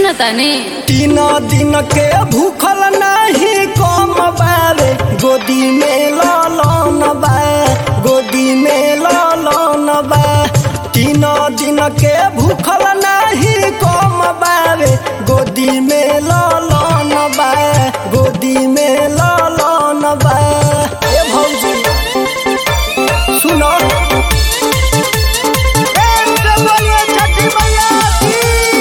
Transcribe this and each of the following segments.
सुनतानी तीन दिन के भूखल नाही कम बारे गोदी में ललन बा गोदी में ललन बा तीन दिन के भूखल नाही कम बारे गोदी में ललन बा गोदी में ललन बा ए भौजी सुनो प्रेम से बोलिए छठी मैया की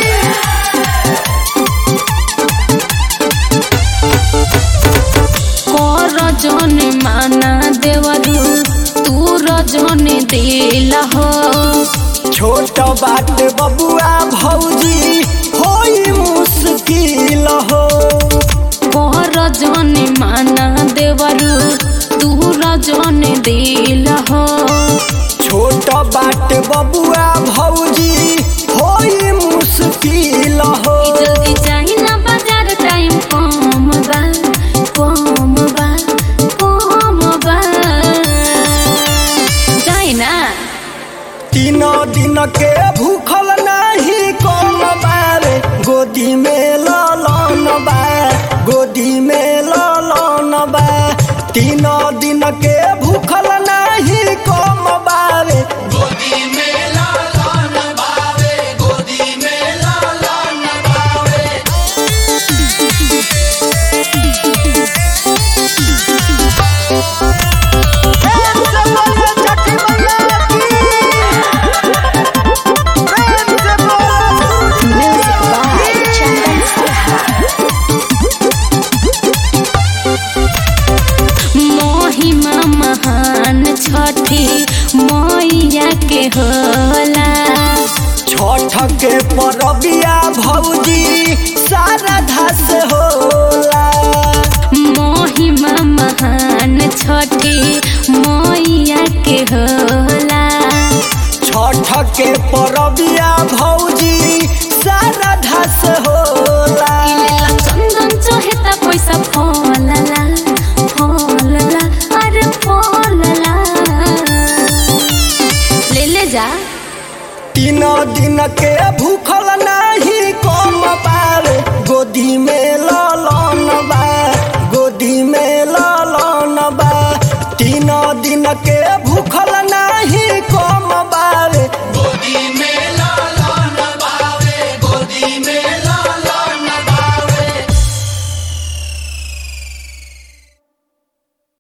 कर जने माना देवरू तू रजने दिल हो छोट बात बबुआ भौजी होई मुश्किल हो कर जने माना देवरू तू रजने दिल हो छोट बात बबुआ भौजी होई मुश्किल हो जल्दी जाई ना बाजार टाइम कम बा कम बा कम बा जाई ना तीन दिन के भूखल नाही कम बारे गोदी में ललन बा गोदी में ललन बा तीन दिन के भूखल नाही कम बारे प्रेम से बोलो छठी मैया की प्रेम से बोलो महिमा महान छठी मैया के होला छठ के परबिया भौजी सारा धस होला महिमा महान छठी मैया के होला छठ के परबिया भौजी सारा धस होला चंदन चहेता पैसा फलला फलला अरे फलला ले ले जा तीन दिन के भूखल नाही कम बारे गोदी में ललन बा गोदी में ललन बा तीन दिन के